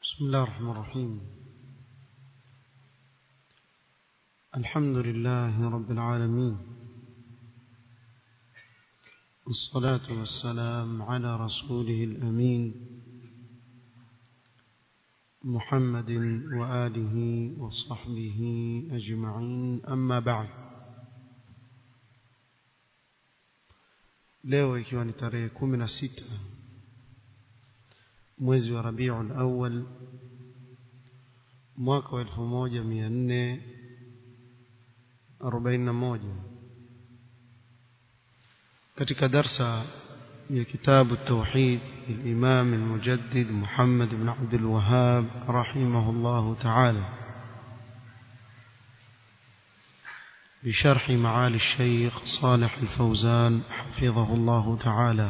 بسم الله الرحمن الرحيم الحمد لله رب العالمين والصلاة والسلام على رسوله الأمين محمد وآله وصحبه أجمعين أما بعد leo ikiwa ni tarehe kumi na sita mwezi wa rabiul awal mwaka wa elfu moja mia nne arobaini na moja katika darsa ya kitabu tauhid الإمام المجدد محمد بن عبد الوهاب رحمه الله تعالى بشرح معالي الشيخ صالح الفوزان حفظه الله تعالى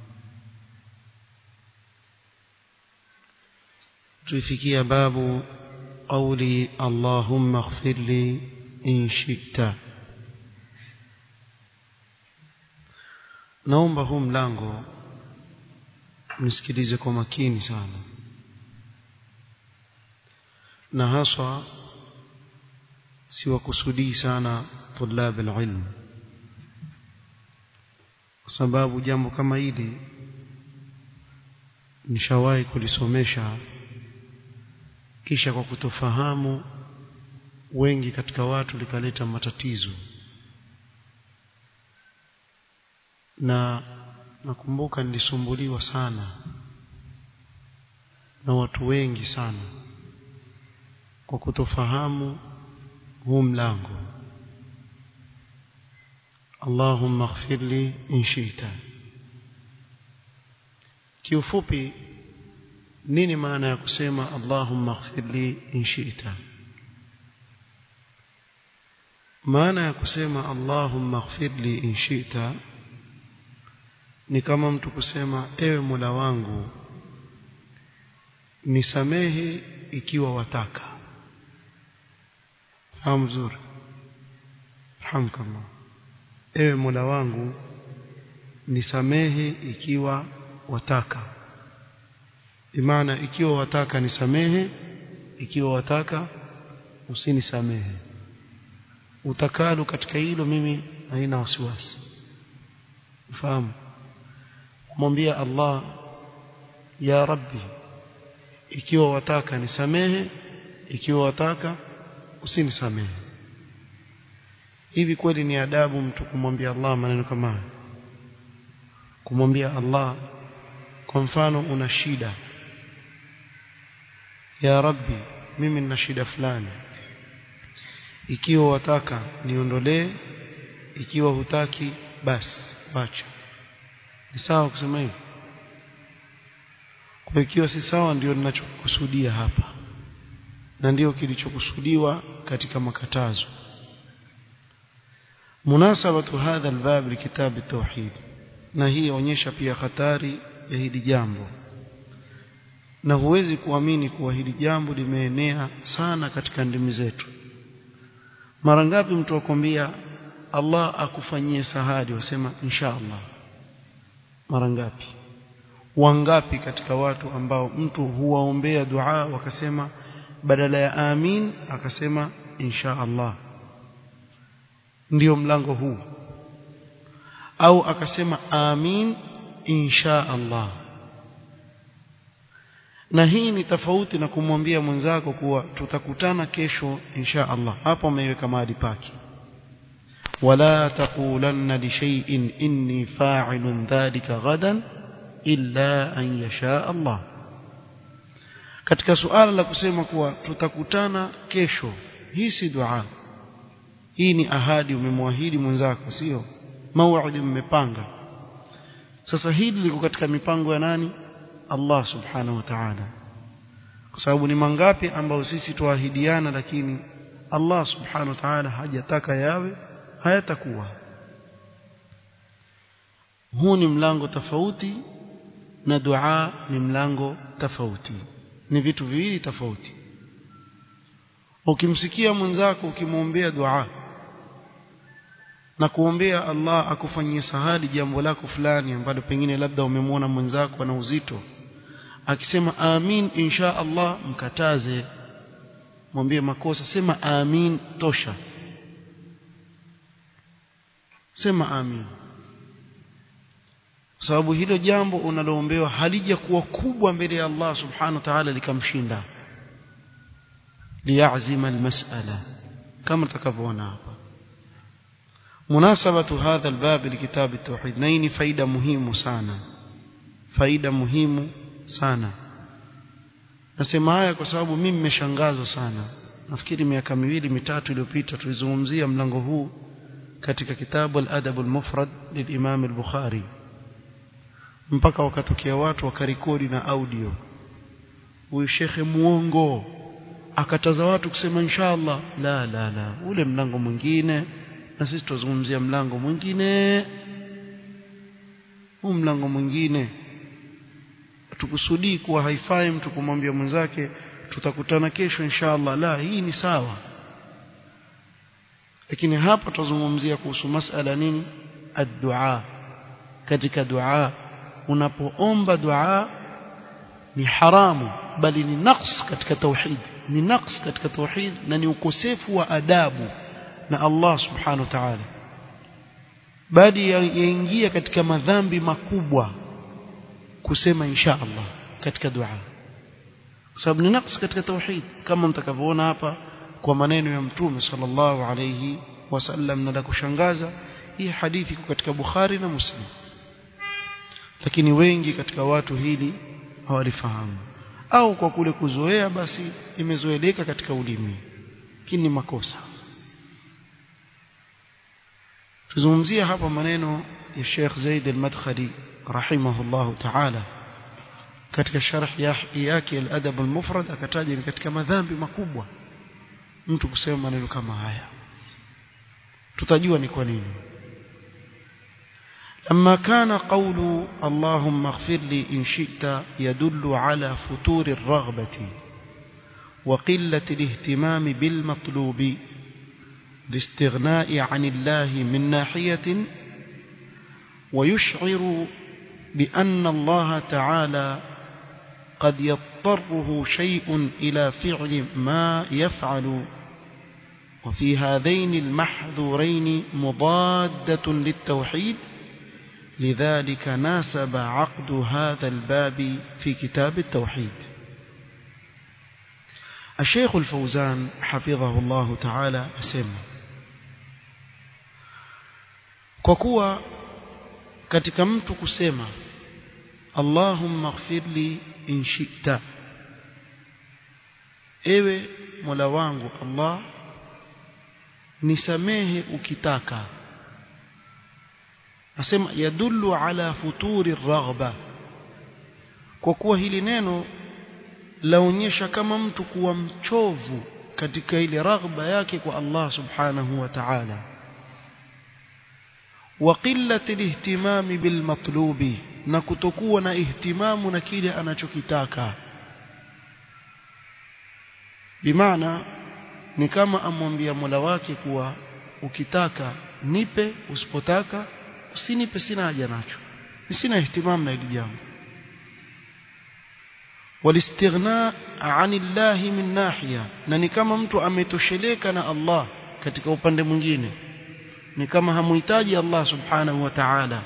تفكي باب قولي اللهم اغفر لي إن شئت naomba huu mlango msikilize kwa makini sana na haswa siwakusudii sana tulab alilm kwa sababu jambo kama hili nishawahi kulisomesha kisha kwa kutofahamu wengi katika watu likaleta matatizo na nakumbuka nilisumbuliwa sana na watu wengi sana kwa kutofahamu huu mlango Allahumma ighfir li in shi'ta kiufupi nini maana ya kusema Allahumma ighfir li in shi'ta maana ya kusema Allahumma ighfir li in shi'ta ni kama mtu kusema ewe Mola wangu nisamehe ikiwa wataka fahamu vizuri alhamdulillah ewe Mola wangu nisamehe ikiwa wataka bimaana ikiwa wataka nisamehe ikiwa wataka usinisamehe utakalo katika hilo mimi haina wasiwasi fahamu kumwambia Allah ya Rabbi ikiwa wataka nisamehe ikiwa wataka usinisamehe hivi kweli ni adabu mtu kumwambia Allah maneno kama haya kumwambia Allah kwa mfano una shida ya Rabbi mimi nina shida fulani ikiwa wataka niondolee ikiwa hutaki basi wacha ni sawa kusema hivyo kwa ikiwa si sawa ndio ninachokusudia hapa na ndio kilichokusudiwa katika makatazo munasabatu hadha albab likitab at-tauhid na hii yaonyesha pia hatari ya hili jambo na huwezi kuamini kuwa hili jambo limeenea sana katika ndimi zetu mara ngapi mtu akwambia Allah akufanyie sahadi wasema insha Allah mara ngapi wangapi katika watu ambao mtu huwaombea dua wakasema badala ya amin akasema insha Allah ndio mlango huu au akasema amin insha Allah na hii ni tofauti na kumwambia mwenzako kuwa tutakutana kesho insha Allah hapo ameiweka mahali pake ولا تقولن لشيء إني فاعل ذلك غدا إلا أن يشاء الله katika suala la kusema kuwa tutakutana kesho hii si dua hii ni ahadi umemwahidi mwenzako sio mauidi mmepanga sasa hili liko katika mipango ya nani Allah subhanahu wa ta'ala kwa sababu ni mangapi ambao sisi tuahidiana lakini Allah subhanahu wa ta'ala hajataka yawe hayatakuwa huu ni mlango tofauti na dua ni mlango tofauti ni vitu viwili tofauti ukimsikia mwenzako ukimwombea dua na kuombea Allah akufanyie sahali jambo lako fulani ambalo pengine labda umemwona mwenzako ana uzito akisema amin insha Allah mkataze mwambie makosa sema amin tosha sema amin sababu hilo jambo unaloombewa halija kuwa kubwa mbele ya Allah subhanahu wa ta'ala likamshinda liyazima almas'ala kama tutakavyoona hapa munasabatu hadha albab likitab at-tauhid naini faida muhimu sana faida muhimu sana nasema haya kwa sababu mimi nimeshangazwa sana nafikiri miaka miwili mitatu iliyopita tulizungumzia mlango huu katika kitabu al-adab al-mufrad lilimam al-bukhari mpaka wakatokea watu wakarekodi na audio huyu shekhe muongo akataza watu kusema inshallah la la la ule mlango mwingine na sisi tuzungumzia mlango mwingine huu mlango mwingine tukusudii kuwa haifai mtu kumwambia mwenzake tutakutana kesho inshallah la hii ni sawa lakini hapa tuzungumzia kuhusu masala nini ad-du'a katika dua unapoomba dua ni haramu bali ni naqs katika tauhid ni naqs katika tauhid na ni ukosefu wa adabu na Allah subhanahu wa ta'ala bali yaingia katika madhambi makubwa kusema insha Allah katika dua kwa sababu ni naqs katika tauhid kama mtakavyoona hapa kwa maneno ya mtume sallallahu alayhi wasallam na la kushangaza hii hadithi iko katika Bukhari na Muslim lakini wengi katika watu hili hawalifahamu au kwa kule kuzoea basi imezoeleka katika ulimi lakini ni makosa tuzungumzia hapa maneno ya Sheikh Zaid al-Madkhali rahimahullahu ta'ala katika sharh yake al-adab al-mufrad akataja ni katika madhambi makubwa mtu kusema maneno kama haya tutajua ni kwa nini لما كان قول اللهم اغفر لي إن شئت يدل على فتور الرغبة وقلة الاهتمام بالمطلوب الاستغناء عن الله من ناحية ويشعر بأن الله تعالى قد يضطره شيء إلى فعل ما يفعل وفي هذين المحذورين مضادة للتوحيد لذلك ناسب عقد هذا الباب في كتاب التوحيد الشيخ الفوزان حفظه الله تعالى أسمى kwa kuwa katika mtu kusema Allahumma ighfirli in shi'ta ewe Mola wangu Allah nisamehe ukitaka asema yadullu ala futuri raghba kwa kuwa hili neno laonyesha kama mtu kuwa mchovu katika ile raghba yake kwa Allah subhanahu wa ta'ala wa qillati alihtimami bilmatlubi na kutokuwa na ihtimamu na kile anachokitaka bimaana ni kama amwambia Mola wake kuwa ukitaka nipe usipotaka usinipe sina haja nacho sina ihtimamu na hili jambo walistighna anillahi min nahiya na ni kama mtu ametosheleka na Allah katika upande mwingine ni kama hamuhitaji Allah subhanahu wa ta'ala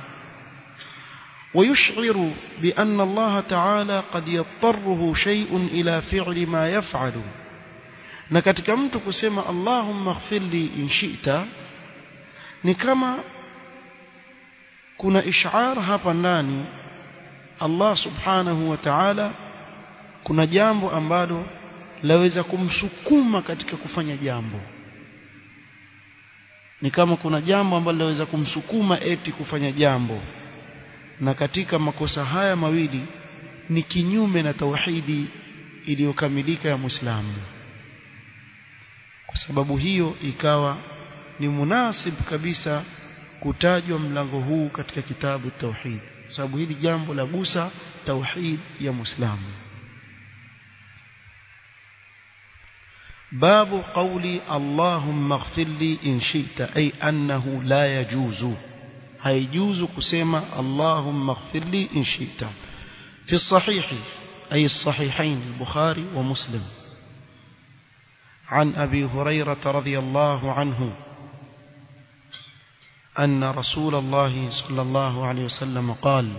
ويشعر بأن الله تعالى قد يضطره شيء إلى فعل ما يفعل na katika mtu kusema Allahumma ighfirli in shi'ta ni kama kuna ishar hapa ndani Allah subhanahu wa ta'ala kuna jambo ambalo laweza kumsukuma katika kufanya jambo ni kama kuna jambo ambalo laweza kumsukuma eti kufanya jambo na katika makosa haya mawili ni kinyume na tauhidi iliyokamilika ya Muislamu kwa sababu hiyo ikawa ni munasib kabisa kutajwa mlango huu katika kitabu tauhid sababu hili jambo la gusa tauhid ya Muislamu باب قولي اللهم اغفر لي إن شئت أي أنه لا يجوز هيجوز كسيما اللهم اغفر لي إن شئت في الصحيح أي الصحيحين البخاري ومسلم عن أبي هريرة رضي الله عنه أن رسول الله صلى الله عليه وسلم قال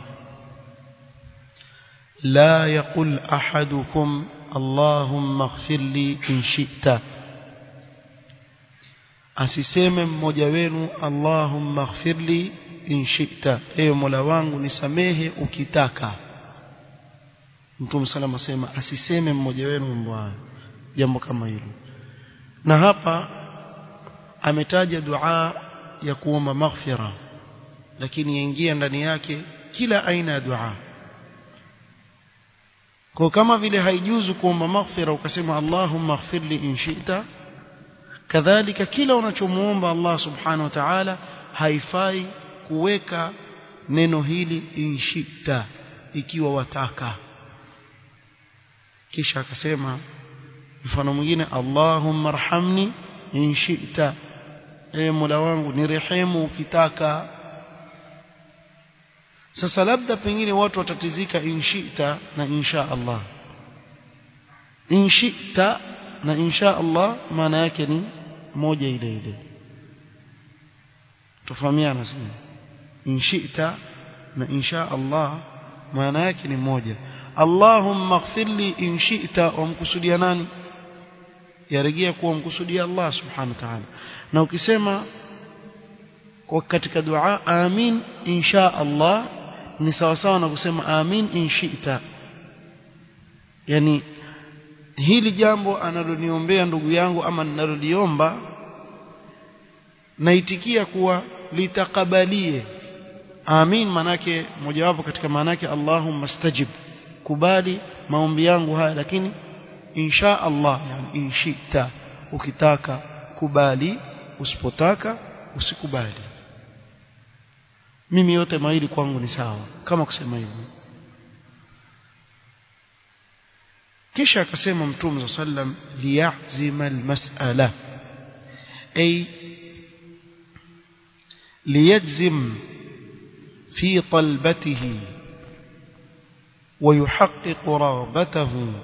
لا يقل أحدكم اللهم اغفر لي إن شئت asiseme mmoja wenu allahumma ighfirli in shi'ta ewe mola wangu nisamehe ukitaka mtume salama asema asiseme mmoja wenu mambo hayo jambo kama hilo na hapa ametaja dua ya kuomba maghfira lakini yaingia ndani yake kila aina ya dua kwa kama vile haijuzu kuomba maghfira ukasema allahumma ighfirli in shi'ta kadhalika kila unachomuomba Allah subhanahu wa ta'ala haifai kuweka neno hili inshita ikiwa wataka kisha akasema mfano mwingine Allahumma arhamni inshita e Mola wangu nirehemu ukitaka sasa labda pengine watu watatizika inshita na insha Allah inshita na insha Allah maana yake ni moja ile ile tufahamiana sasa inshita na insha Allah maana yake ni moja Allahumma ighfirli in shi'ta wamkusudia nani yarejea kuwa mkusudia Allah subhanahu wa ta'ala na ukisema kwa katika dua amin insha Allah ni sawa sawa na kusema amin in shi'ta yani hili jambo analoniombea ndugu yangu ama ninaloliomba naitikia kuwa litakabalie amin manake mojawapo katika maanake Allahumma stajib kubali maombi yangu haya lakini insha Allah yani inshita ukitaka kubali usipotaka usikubali mimi yote mawili kwangu ni sawa kama kusema hivyo kisha akasema mtume sallam liyazima almas'ala ay liyajzim fi talbatihi ويحقق رغبته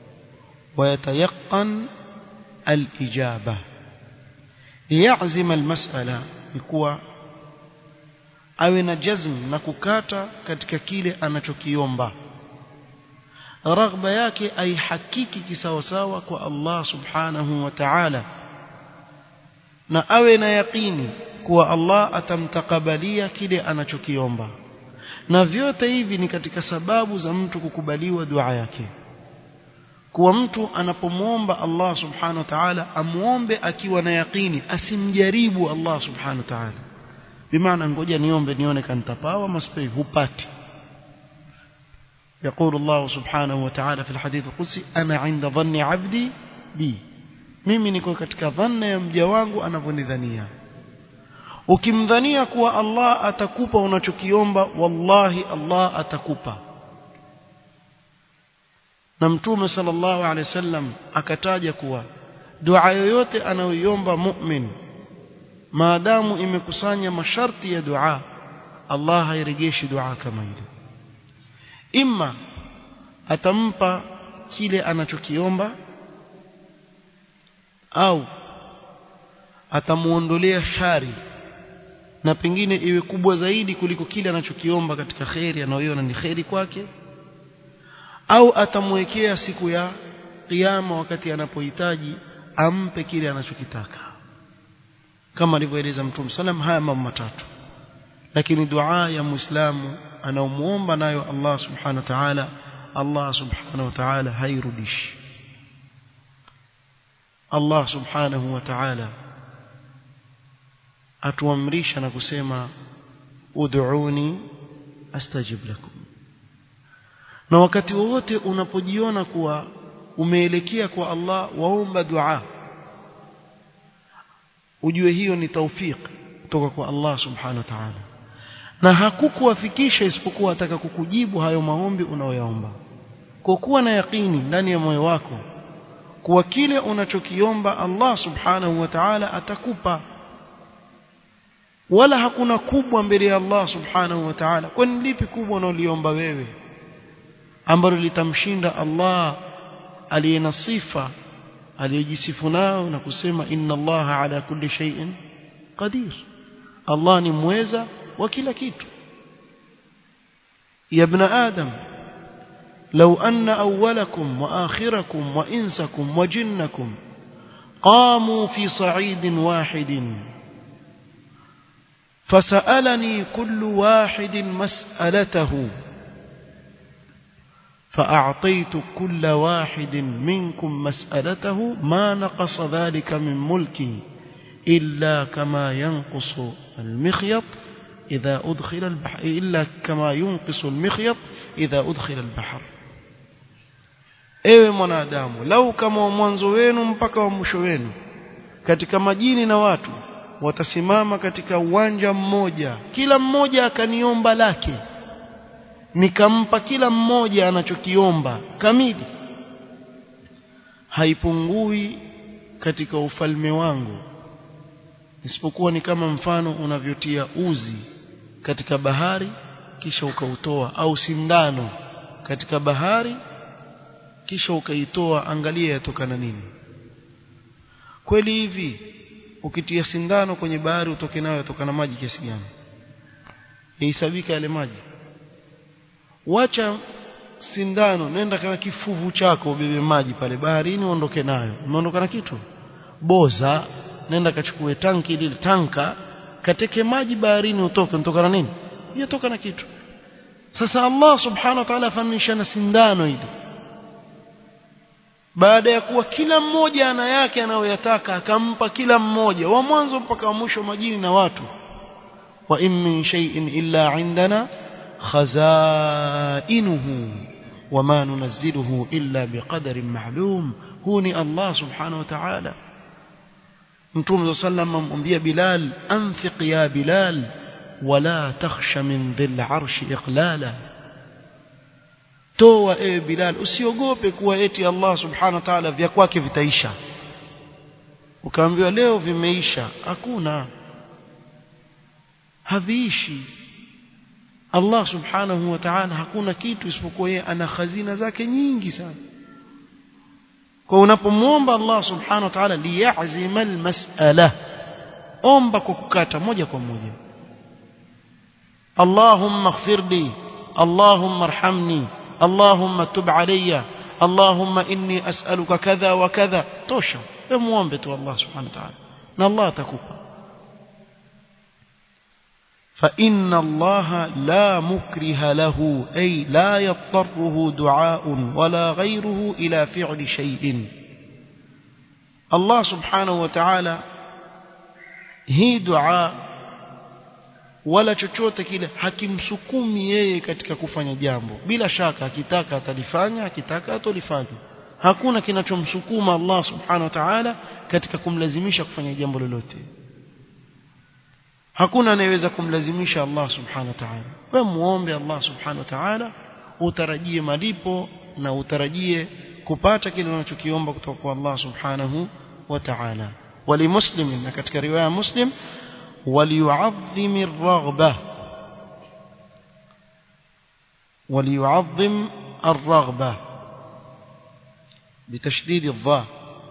ويتيقن الإجابة ليعزم المسألة يكون awe na jazm na kukata katika kile anachokiomba raghba yake aihakiki kisawasawa kwa Allah subhanahu wa ta'ala na awe na yaqini kuwa Allah atamtakabalia kile anachokiomba na vyote hivi ni katika sababu za mtu kukubaliwa dua yake kuwa mtu anapomwomba Allah subhanahu wa ta'ala amuombe akiwa na yaqini asimjaribu Allah subhanahu wa ta'ala bimaana ngoja niombe nione kantapawa maspai hupati يقول الله سبحانه وتعالى في الحديث القدسي أنا عند ظن عبدي بي mimi niko katika dhanna ya mja wangu anavyonidhania ukimdhania kuwa Allah atakupa unachokiomba wallahi Allah atakupa na mtume sallallahu alaihi wasallam akataja kuwa dua yoyote anayoiomba mu'min maadamu imekusanya masharti ya dua Allah hairejeshi dua kama ile imma atampa kile anachokiomba au atamuondolea shari na pengine iwe kubwa zaidi kuliko kile anachokiomba katika kheri anayoiona ni kheri kwake au atamwekea siku ya kiyama wakati anapohitaji ampe kile anachokitaka kama alivyoeleza mtume sallam haya mambo matatu lakini dua ya muislamu anaomuomba nayo Allah subhanahu wa ta'ala Allah subhanahu wa ta'ala hairudishi Allah subhanahu wa ta'ala atuamrisha na kusema ud'uni astajib lakum na wakati wowote unapojiona kuwa umeelekea kwa Allah waomba dua ujue hiyo ni taufik kutoka kwa Allah subhanahu wa ta'ala na hakukuwafikisha isipokuwa ataka kukujibu hayo maombi unayoyaomba kwa kuwa na yaqini ndani ya moyo wako kuwa kile unachokiomba Allah subhanahu wa ta'ala atakupa wala hakuna kubwa mbele ya Allah subhanahu wa ta'ala kwani lipi kubwa unaliomba wewe ambalo litamshinda Allah aliye na sifa aliyojisifu nao na kusema inna Allah ala kulli shay'in qadir Allah ni mweza wa kila kitu ya ibn adam لو أن أولكم وآخركم وإنسكم وجنكم قاموا في صعيد واحد فسألني كل واحد مسألته فأعطيت كل واحد منكم مسألته ما نقص ذلك من ملكي إلا كما ينقص المخيط إذا أدخل البحر إلا كما ينقص المخيط إذا أدخل البحر ewe mwanadamu lau kama wa mwanzo wenu mpaka wa mwisho wenu katika majini na watu watasimama katika uwanja mmoja kila mmoja akaniomba lake nikampa kila mmoja anachokiomba kamili haipungui katika ufalme wangu isipokuwa ni kama mfano unavyotia uzi katika bahari kisha ukautoa au sindano katika bahari kisha ukaitoa angalia yatokana nini kweli hivi ukitia sindano kwenye bahari utoke nayo yatokana maji kiasi gani yahesabika yale maji wacha sindano nenda kana kifuvu chako ubebe maji pale baharini uondoke nayo umeondoka na kitu boza nenda kachukue tanki lile tanka kateke maji baharini utoke unatoka na nini yatoka na kitu sasa Allah subhanahu wa ta'ala afanisha na sindano ile baada ya kuwa kila mmoja ana yake anayoyataka akampa kila mmoja wa mwanzo mpaka wa mwisho majini na watu wa in min shay'in illa indana khazainuhu wama nunazziluhu illa biqadarin ma'lum huu ni Allah subhanahu wa ta'ala Mtume sallam amwambia Bilal anfiq ya Bilal wala takhsha min dhil arshi iqlala toa ewe Bilal usiogope kuwa eti Allah subhanahu wa ta'ala vya kwake vitaisha ukaambiwa leo vimeisha hakuna haviishi Allah subhanahu wa ta'ala hakuna kitu isipokuwa yeye ana khazina zake nyingi sana kwa unapomwomba Allah subhanahu wa ta'ala liyazima almas'ala omba kwa kukata moja kwa moja Allahumma ighfir li Allahumma arhamni Allahumma tub alayya Allahumma inni as'aluka kadha wa kadha tosha wewe muombe tu Allah subhanahu wa ta'ala na Allah atakupa فإن الله لا مكره له أي لا يضطره دعاء ولا غيره إلى فعل شيء الله سبحانه وتعالى هي دعاء wala chochote kile hakimsukumi yeye katika kufanya jambo bila shaka akitaka atalifanya akitaka atolifanya hakuna kinachomsukuma Allah subhanahu wa ta'ala katika kumlazimisha kufanya jambo lolote hakuna anayeweza kumlazimisha Allah subhanahu wa ta'ala wewe muombe Allah subhanahu wa ta'ala utarajie malipo na utarajie kupata kile unachokiomba kutoka kwa Allah subhanahu wa ta'ala walimuslim na katika riwaya muslim وليعظم الرغبة وليعظم الرغبة بتشديد الضاء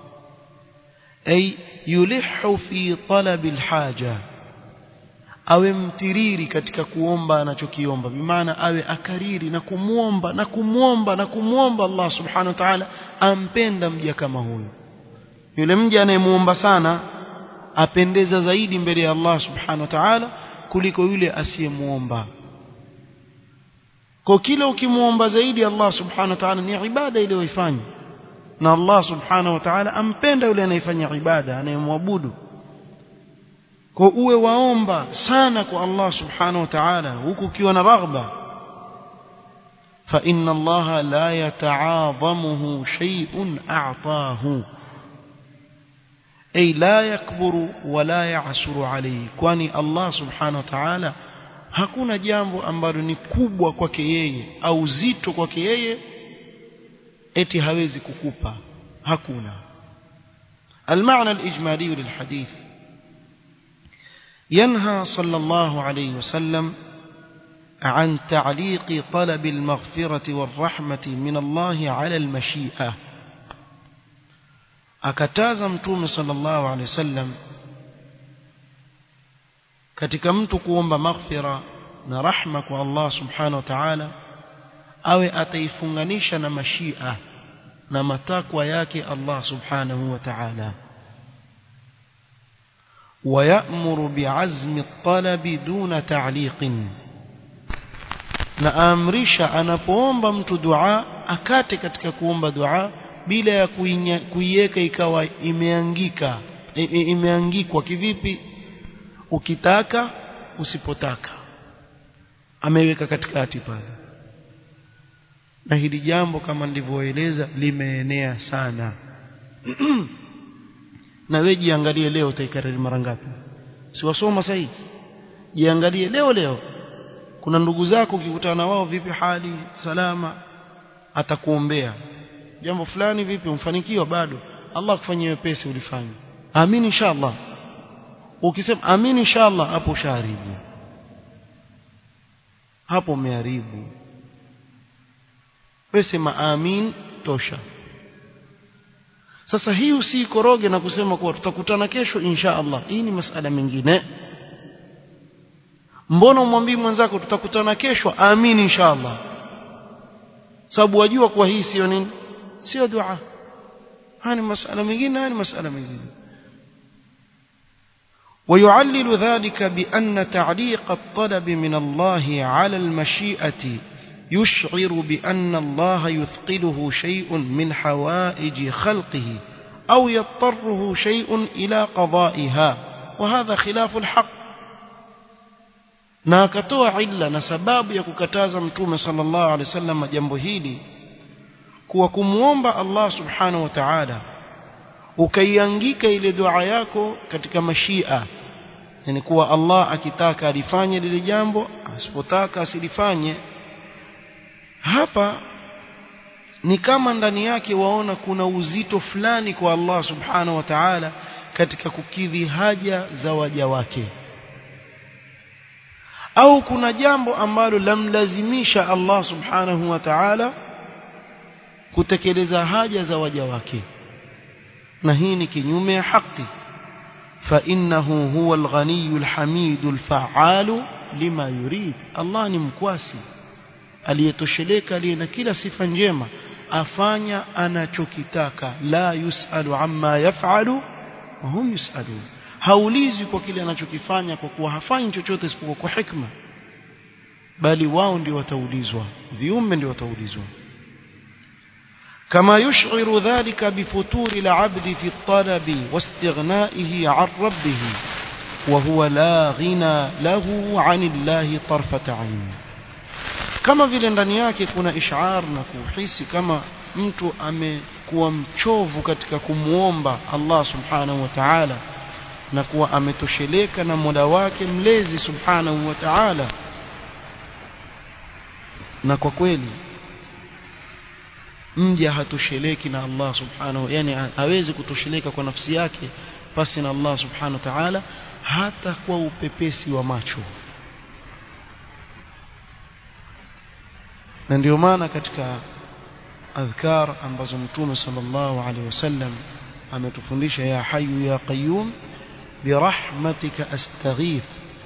أي يلح في طلب الحاجة awe mtiriri katika kuomba anachokiomba bimaana awe akariri na kumwomba na kumwomba na kumwomba Allah subhanahu wa ta'ala ampenda mja kama huyo yule mja anayemwomba sana apendeza zaidi mbele ya Allah subhanahu wa ta'ala kuliko yule asiyemuomba kwa kila ukimwomba zaidi Allah subhanahu wa ta'ala ni ibada ile uifanye na Allah subhanahu wa ta'ala ampenda yule anayefanya ibada anayemwabudu kwa uwe waomba sana kwa Allah subhanahu wa ta'ala huku ukiwa na raghba fa inna Allah la yata'adhamuhu shay'un a'tahu ay la yakburu wala ya'suru alayhi kwani Allah subhanahu wa ta'ala hakuna jambo ambalo ni kubwa kwake yeye au zito kwake yeye eti hawezi kukupa hakuna المعنى الإجمالي للحديث ينهى صلى الله عليه وسلم عن تعليق طلب المغفرة والرحمة من الله على المشيئة akataza mtume sallallahu alaihi wasallam katika mtu kuomba maghfira na rahma kwa Allah subhanahu wa ta'ala awe ataifunganisha na mashia na matakwa yake Allah subhanahu wa ta'ala ويأمر بعزم الطلب دون تعليق na amrisha anapoomba mtu dua akate katika kuomba dua bila ya kuiweka ikawa imeangika imeangikwa kivipi ukitaka usipotaka ameweka katikati pale na hili jambo kama nilivyoeleza limeenea sana na wewe jiangalie leo utaikariri mara ngapi si wasoma sasa jiangalie leo leo kuna ndugu zako ukikutana na wao vipi hali salama atakuombea jambo fulani vipi umfanikiwa bado Allah akufanyie wepesi ulifanya amin inshallah ukisema amin inshallah hapo ushaharibu hapo umeharibu wewe sema amin tosha sasa hii usikoroge na kusema kuwa tutakutana kesho insha Allah hii ni masala mengine mbona umwambii mwenzako tutakutana kesho amin insha Allah sababu wajua kuwa hii sio nini sio dua haya ni masala mengine haya ni masala mengine ويعلل ذلك بأن تعليق الطلب من الله على المشيئة يشعر بأن الله يثقله شيء من حوائج خلقه أو يضطره شيء إلى قضائها وهذا خلاف الحق na akatoa illa na sababu ya kukataza mtume sallallahu alaihi wasallam jambo hili kuwa kumwomba Allah subhanahu wa ta'ala ukaiangika ile dua yako katika mashia yani kuwa Allah akitaka alifanye lile jambo asipotaka asilifanye hapa ni kama ndani yake waona kuna uzito fulani kwa Allah subhanahu wa ta'ala katika kukidhi haja za waja wake au kuna jambo ambalo lamlazimisha Allah subhanahu wa ta'ala kutekeleza haja za waja wake na hii ni kinyume ya haki فإنه هو الغني الحميد الفعال لما يريد الله ni mkwasi aliyetosheleka aliye na kila sifa njema afanya anachokitaka la yusalu amma yafalu wa hum yusalun haulizwi kwa kile anachokifanya kwa kuwa hafanyi chochote isipokuwa kwa hikma bali wao ndio wataulizwa viumbe ndio wataulizwa كما يشعر ذلك بفتور العبد في الطلب واستغنائه عن ربه وهو لا غنى له عن الله طرفة عين kama vile ndani yake kuna ishar na kuhisi kama mtu amekuwa mchovu katika kumwomba Allah subhanahu wa ta'ala na kuwa ametosheleka na Mola wake mlezi subhanahu wa ta'ala na kwa kweli mja hatosheleki na Allah subhanahu yani hawezi kutosheleka kwa nafsi yake pasi na Allah subhanahu wa ta'ala hata kwa upepesi wa macho na ndio maana katika adhkar ambazo mtume sallallahu alaihi wasallam ametufundisha ya hayu ya qayyum birahmatika astaghith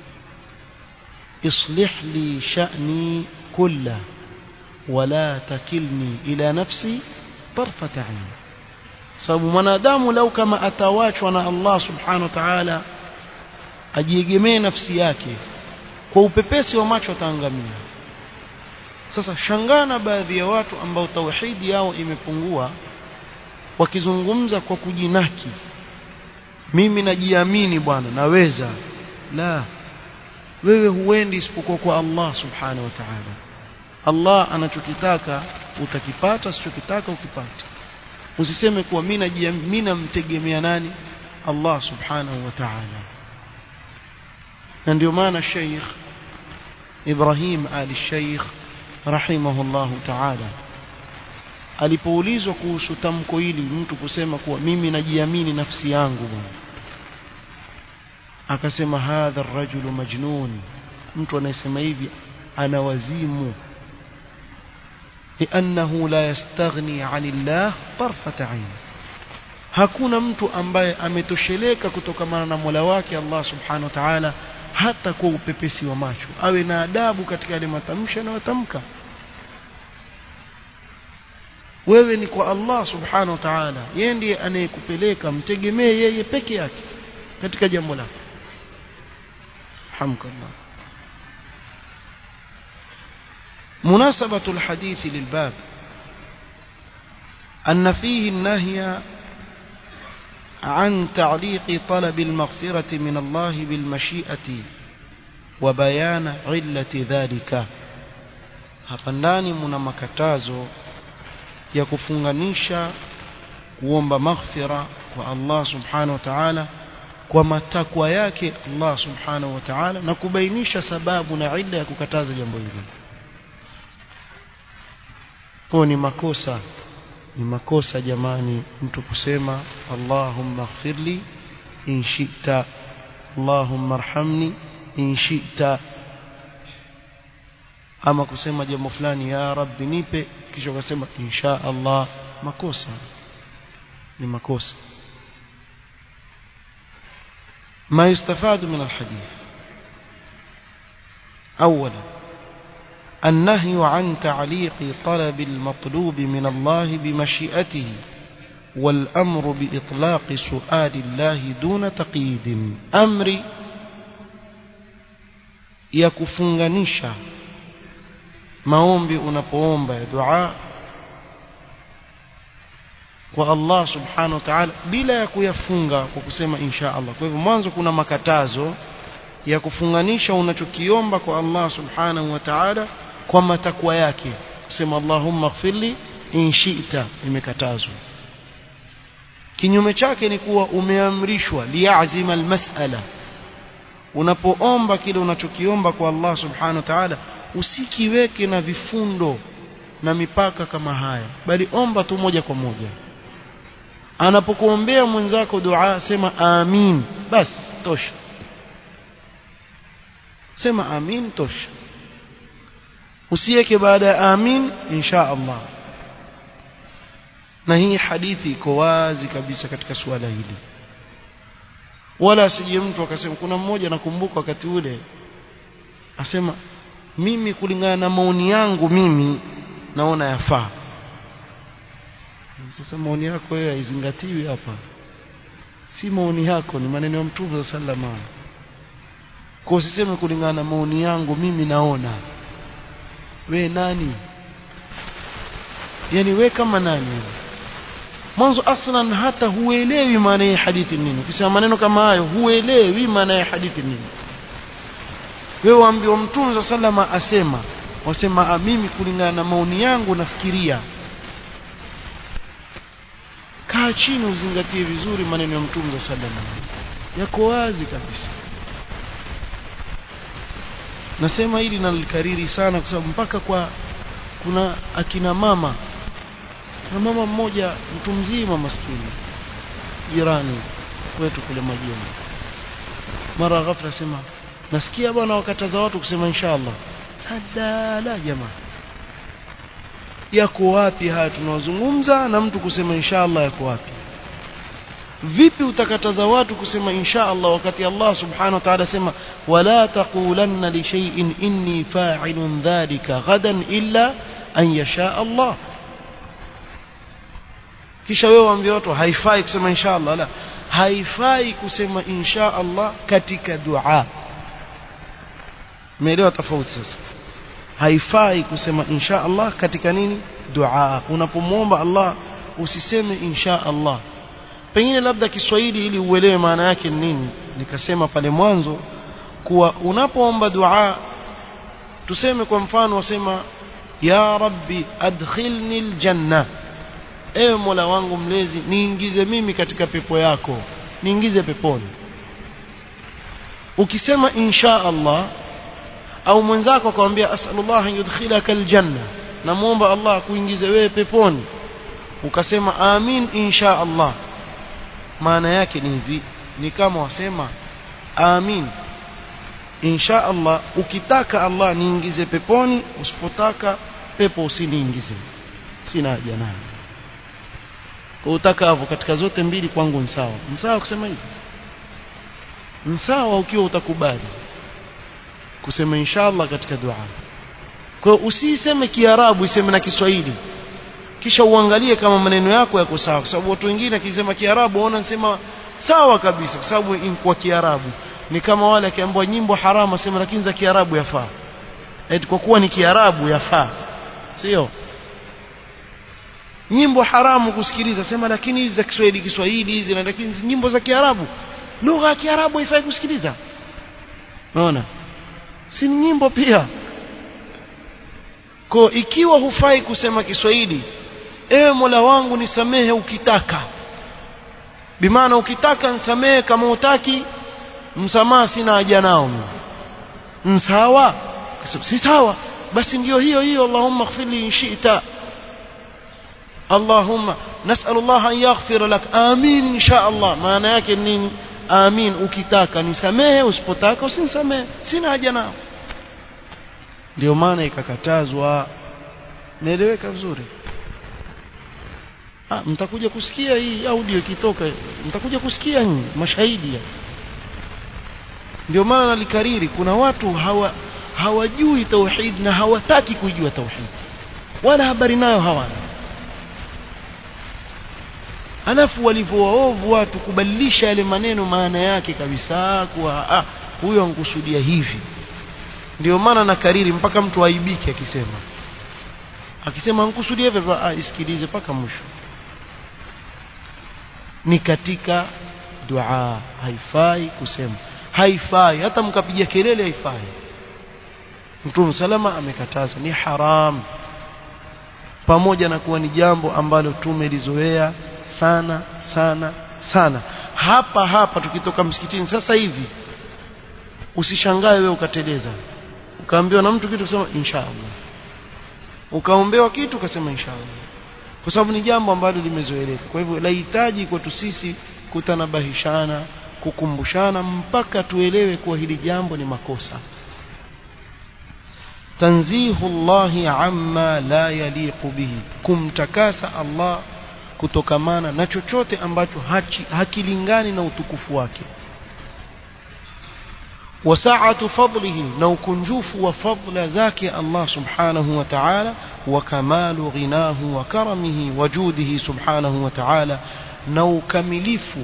islih li sha'ni kullahu wala takilni ila nafsi tarfata ain sababu mwanadamu lau kama atawachwa na Allah subhanahu wa ta'ala ajiegemee nafsi yake kwa upepesi wa macho ataangamia sasa shangana baadhi ya watu ambao tauhidi yao imepungua wakizungumza kwa kujinaki mimi najiamini bwana naweza la wewe huendi isipokuwa kwa Allah subhanahu wa ta'ala Allah anachokitaka utakipata asichokitaka ukipata usiseme kuwa mimi mimi namtegemea nani Allah subhanahu wa ta'ala na ndio maana Sheikh Ibrahim Ali Sheikh rahimahullah ta'ala alipoulizwa kuhusu tamko hili mtu kusema kuwa mimi najiamini nafsi yangu bwana akasema hadha ar-rajulu majnun mtu anayesema hivi ana wazimu لأنه لا يستغني عن الله طرفة عين hakuna mtu ambaye ametosheleka kutokamana na Mola wake Allah Subhanahu wa Ta'ala hata kwa upepesi wa macho awe na adabu katika yale matamshi anayotamka wewe ni kwa Allah Subhanahu wa Ta'ala yeye ndiye anayekupeleka mtegemee yeye peke yake katika jambo lako hamdulillah مناسبة الحديث للباب أن فيه النهي عن تعليق طلب المغفرة من الله بالمشيئة وبيان علة ذلك hapa ndani muna makatazo ya kufunganisha kuomba maghfira kwa Allah subhanahu wa ta'ala kwa matakwa yake Allah subhanahu wa ta'ala na kubainisha sababu na illa ya kukataza jambo hili kwa ni makosa ni makosa jamani mtu kusema Allahumma ighfirli in shi'ta Allahumma arhamni in shi'ta ama kusema jambo fulani ya rabbi nipe kisha ukasema insha Allah makosa ni makosa ما يستفاد من الحديث أولا النهي عن تعليق طلب المطلوب من الله بمشيئته والأمر بإطلاق سؤال الله دون تقييد أمر يكفنغنشا maombi unapoomba ya dua kwa Allah subhanahu wa ta'ala bila ya kuyafunga kwa kusema insha Allah kwa hivyo mwanzo kuna makatazo ya kufunganisha unachokiomba kwa Allah subhanahu wa ta'ala kwa matakwa yake kusema Allahumma ighfirli in shi'ta imekatazwa kinyume chake ni kuwa umeamrishwa liyazima almas'ala unapoomba kile unachokiomba kwa Allah subhanahu wa ta'ala usikiweke na vifundo na mipaka kama haya bali omba tu moja kwa moja anapokuombea mwenzako dua sema amin basi tosha sema amin tosha usiweke baada ya amin insha Allah na hii hadithi iko wazi kabisa katika suala hili wala asije mtu akasema kuna mmoja nakumbuka wakati ule asema mimi kulingana na maoni yangu mimi naona yafaa sasa maoni yako wewe haizingatiwi hapa si maoni yako ni maneno ya mtume sallallahu alaihi kwa usiseme kulingana na maoni yangu mimi naona we nani yani we kama nani mwanzo aslan hata huelewi maana ya hadithi nini ukisema maneno kama hayo huelewi maana ya hadithi nini wewe waambiwa mtume sallama asema wasema mimi kulingana na maoni yangu nafikiria kaa chini uzingatie vizuri maneno ya mtume sallama yako wazi kabisa nasema hili nalikariri sana kwa sababu mpaka kwa kuna akina mama na mama mmoja mtu mzima maskini jirani kwetu kule majengo mara ghafla sema nasikia bwana wakataza watu kusema inshallah sadala jamaa yako wapi haya tunaozungumza na mtu kusema inshallah yako wapi vipi utakataza watu kusema insha Allah wakati Allah subhanahu wa ta'ala sema wala taqulanna li shay'in inni fa'ilun dhalika ghadan illa an yasha Allah kisha wewe waambie watu haifai kusema insha Allah la haifai kusema insha Allah katika dua umeelewa tofauti sasa haifai kusema insha Allah katika nini dua unapomwomba Allah usiseme insha Allah pengine labda Kiswahili ili uelewe maana yake ni nini nikasema pale mwanzo kuwa unapoomba dua tuseme kwa mfano wasema ya rabbi adkhilni aljanna ewe mola wangu mlezi niingize mimi katika pepo yako niingize peponi ukisema insha Allah au mwenzako akamwambia asalullah an yudkhilaka aljanna namuomba Allah kuingize wewe peponi ukasema amin insha Allah maana yake ni hivi ni kama wasema amin insha Allah ukitaka Allah niingize peponi usipotaka pepo usiniingize sina haja nayo kwa utakavyo katika zote mbili kwangu ni sawa ni sawa kusema hivi ni sawa ukiwa utakubali kusema inshallah katika dua kwa hiyo usiseme kiarabu iseme na kiswahili kisha uangalie kama maneno yako yako sawa kwa sababu watu wengine akisema kiarabu waona nasema sawa kabisa kwa sababu kwa kiarabu ni kama wale akiambiwa nyimbo haramu asema lakini za kiarabu yafaa eti kwa kuwa ni kiarabu yafaa sio nyimbo haramu kusikiliza sema lakini hizi za Kiswahili Kiswahili hizi na lakini nyimbo za Kiarabu lugha ya Kiarabu haifai kusikiliza unaona si ni nyimbo pia kwa ikiwa hufai kusema Kiswahili ewe Mola wangu nisamehe ukitaka bimaana ukitaka nisamehe kama utaki msamaha sina haja nao mimi sawa si sawa basi ndio hiyo hiyo Allahumma ighfirli in shi'ta Allahumma nas'al Allah an yaghfira lak amin insha Allah maana yake nini amin ukitaka nisamehe usipotaka usinisamehe sina haja nao ndio maana ikakatazwa naeleweka vizuri ah mtakuja kusikia hii audio ikitoka mtakuja kusikia nyinyi mashahidi ndio maana nalikariri kuna watu hawa hawajui tauhid na hawataki kuijua tauhid wala habari nayo hawana alafu walivyowaovu watu kubadilisha yale maneno maana yake kabisa kuwa ah huyo ankusudia hivi ndio maana na kariri mpaka mtu aibike akisema akisema ankusudia hivyo ah isikilize mpaka mwisho ni katika dua haifai kusema haifai hata mkapiga kelele haifai Mtume salama amekataza ni haram pamoja na kuwa ni jambo ambalo tumelizoea sana sana sana hapa hapa tukitoka msikitini sasa hivi usishangae wewe ukateleza ukaambiwa na mtu kitu kusema inshallah ukaombewa kitu ukasema inshallah kwa sababu ni jambo ambalo limezoeleka kwa hivyo lahitaji kwetu sisi kutanabahishana kukumbushana mpaka tuelewe kuwa hili jambo ni makosa tanzihu Allahi amma la yaliqu bihi kumtakasa Allah kutokamana na chochote ambacho hachi, hakilingani na utukufu wake وسعة فضله نو كنجوف وفضل ذاك الله سبحانه وتعالى وكمال غناه وكرمه وجوده سبحانه وتعالى نو كمليف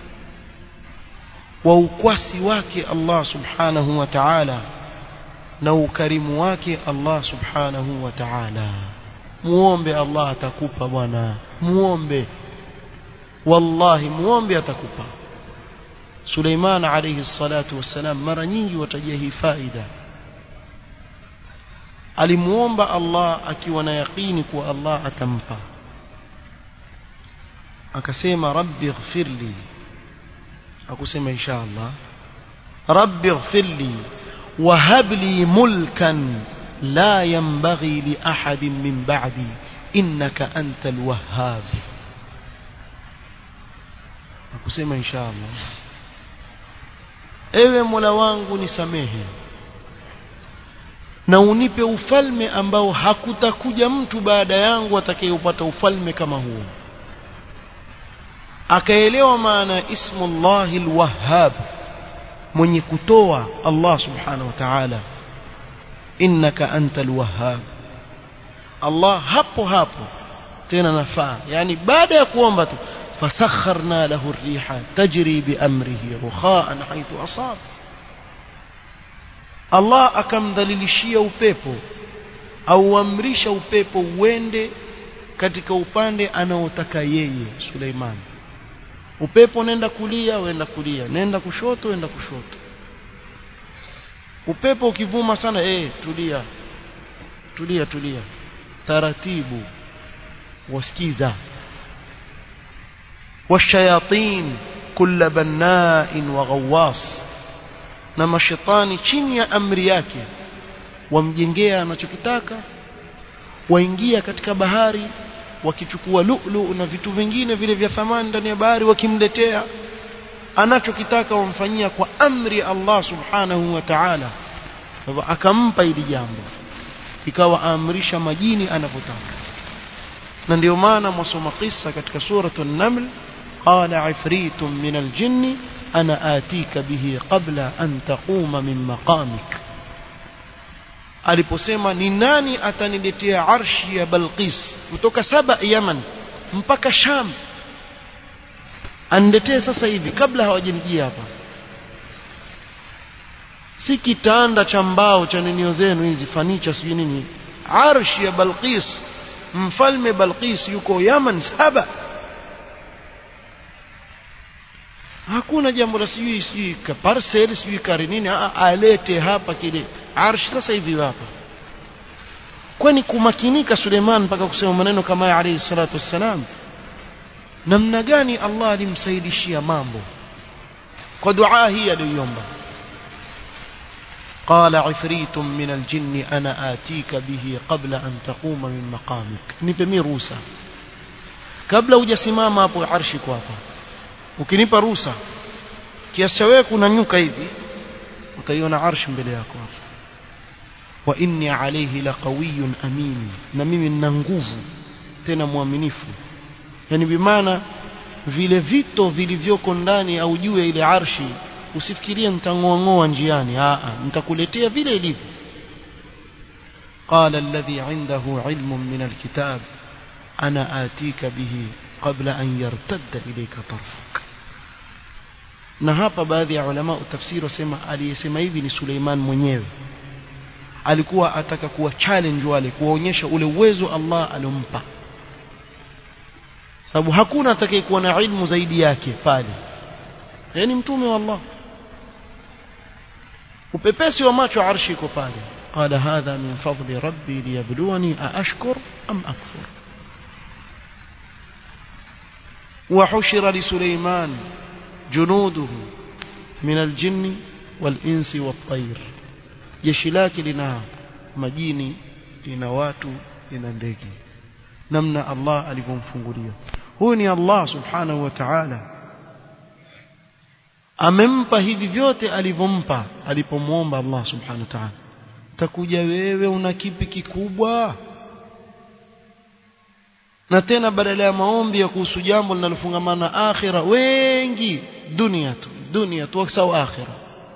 ووكواسي واك الله سبحانه وتعالى نو كريم واك الله سبحانه وتعالى muombe Allah atakupa bwana muombe wallahi muombe atakupa Suleiman alayhi salatu wassalam mara nyingi watajia hii faida alimuomba Allah akiwa na yaqini kuwa Allah atampa akasema rabbi ighfirli akusema insha Allah rabbi ighfirli wahab li mulkan la yanbaghi li ahadin min ba'di innaka antal wahhab akusema insha Allah ewe Mola wangu nisamehe na unipe ufalme ambao hakutakuja mtu baada yangu atakayeupata ufalme kama huo akaelewa maana ismullahi alwahhab mwenye kutoa Allah subhanahu wa ta'ala innaka antal wahhab Allah hapo hapo tena nafaa yani baada ya kuomba tu فسخرنا له الريح تجري بأمره رخاء حيث أصاب Allah akamdhalilishia upepo au amrisha upepo uende katika upande anaotaka yeye Suleiman upepo nenda kulia wenda kulia nenda kushoto wenda kushoto upepo ukivuma sana eh tulia tulia tulia taratibu wasikiza والشياطين كل بناء وغواص na mashetani chini ya amri yake wamjengea anachokitaka waingia katika bahari wakichukua lulu na vitu vingine vile vya thamani ndani ya bahari wakimletea anachokitaka wamfanyia kwa amri Allah subhanahu wa ta'ala akampa hili jambo ikawa aamrisha majini anavyotaka na ndio maana mwasoma kisa katika suratu an-naml qala ifritun min al-jinn ana atika bihi qabla an taquma min maqamik aliposema ni nani ataniletea arshi ya Balqis kutoka saba Yaman mpaka Sham aniletee sasa hivi kabla hawajanijia hapa si kitanda cha mbao cha ninio zenu hizi fanicha sijui nini arshi ya Balqis mfalme Balqis yuko Yaman saba hakuna jambo la sijui sijui ka parcel sijui kari nini alete hapa kile arshi sasa hivi hapa kwani kumakinika Suleiman mpaka kusema maneno kama haya alayhi salatu wassalam namna gani Allah alimsaidishia mambo kwa dua hii aliyoomba قال عفريت من الجن أنا آتيك به قبل أن تقوم من مقامك نبمي روسا قبل hujasimama hapo arshi kwako ukinipa ruhusa kiasi cha wewe kunanyuka hivi utaiona arshi mbele yako hapo wa inni alayhi laqawiyyun amin na mimi nina nguvu tena mwaminifu yani bimaana vile vito vilivyoko ndani au juu ya ile arshi usifikirie nitang'oa njiani a nitakuletea vile ilivyo قال الذي عنده علم من الكتاب أنا آتيك به قبل أن يرتد إليك طرفك na hapa baadhi ya ulama tafsiri wasema aliyesema hivi ni Suleiman mwenyewe alikuwa ataka kuwa challenge wale kuwaonyesha ule uwezo Allah alompa sababu hakuna atakayekuwa na ilmu zaidi yake pale yani mtume wa Allah upepesi wa macho arshi iko pale qala hadha min fadli rabbi liyabluwani aashkur am akfur وحشر لسليمان جنوده من الجن والإنس والطير jeshi lake lina majini lina watu lina ndege namna Allah alivyomfungulia huyu ni Allah subhanahu wa ta'ala amempa hivi vyote alivyompa alipomwomba Allah subhanahu wa ta'ala takuja wewe una kipi kikubwa na tena badala ya maombi ya kuhusu jambo linalofungamana na akhira wengi dunia tu dunia tu sawa akhira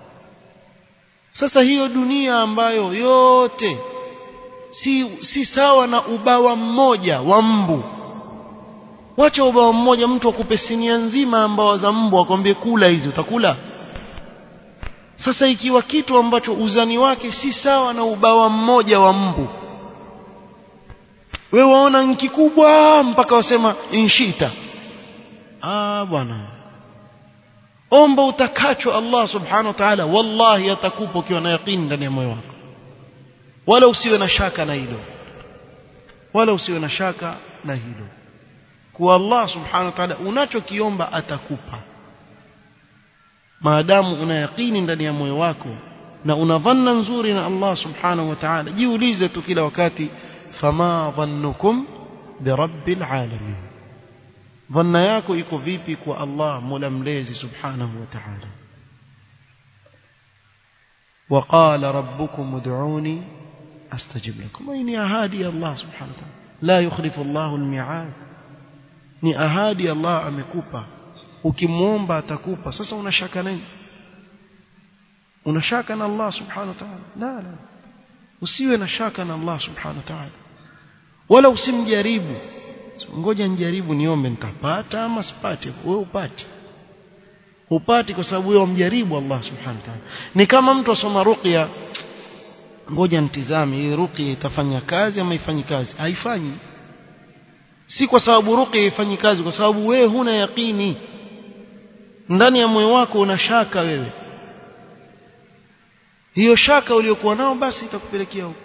sasa hiyo dunia ambayo yote si, si sawa na ubawa mmoja wa mbu wacha ubawa mmoja mtu akupe sinia nzima ambao za mbu akwambie kula hizi utakula sasa ikiwa kitu ambacho uzani wake si sawa na ubawa mmoja wa mbu we waona nki kubwa mpaka wasema inshita ah bwana omba utakacho Allah subhanahu wa ta'ala wallahi atakupa ukiwa na yaqini ndani ya moyo wako wala usiwe na shaka na hilo wala usiwe na shaka na hilo kwa Allah subhanahu wa ta'ala unachokiomba atakupa maadamu una yaqini ndani ya moyo wako na una dhanna nzuri na Allah subhanahu wa ta'ala jiulize tu kila wakati fama dhannukum birabbil alamin dhanna yako iko vipi kwa Allah mola mlezi subhanahu wa ta'ala وقال ربكم ادعوني استجب لكم اي ni ahadi ya Allah subhanahu wa ta'ala la yukhlifu Allah al-mi'ad ni ahadi Allah amekupa ukimuomba atakupa sasa unashaka nini unashaka na Allah subhanahu wa ta'ala la la usiwe na shaka na Allah subhanahu wa ta'ala wala usimjaribu ngoja nijaribu niombe nitapata ama sipate wewe upate upati kwa sababu wewe umjaribu Allah subhanahu wa ta'ala ni kama mtu asoma ruqya ngoja nitizame hii ruqya itafanya kazi ama ifanyi kazi haifanyi si kwa sababu ruqya ifanyi kazi kwa sababu wewe huna yaqini ndani ya moyo wako una shaka wewe hiyo shaka uliyokuwa nao basi itakupelekea huko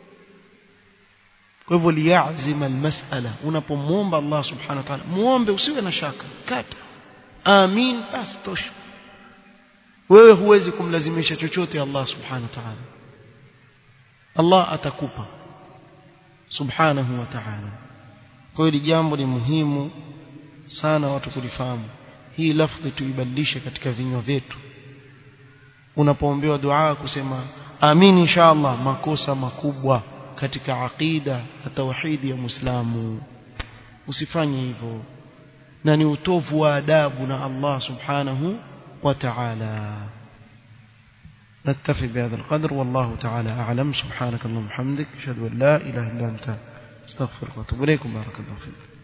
kwa hivyo liyazima almas'ala unapomwomba Allah subhanahu wa ta'ala muombe usiwe na shaka kata amin basi tosha wewe huwezi kumlazimisha chochote Allah subhanahu wa ta'ala Allah atakupa subhanahu wa ta'ala kwa hiyo jambo ni muhimu sana watu kulifahamu hii lafdhi tuibadilishe katika vinywa vyetu unapoombewa dua kusema amin insha Allah makosa makubwa katika aqida na tauhidi ya Muislamu usifanye hivyo na ni utovu wa adabu na Allah subhanahu wa ta'ala نكتفي بهذا القدر والله تعالى أعلم سبحانك اللهم وبحمدك أشهد أن لا إله إلا أنت استغفرك واتوب إليكم بارك الله فيك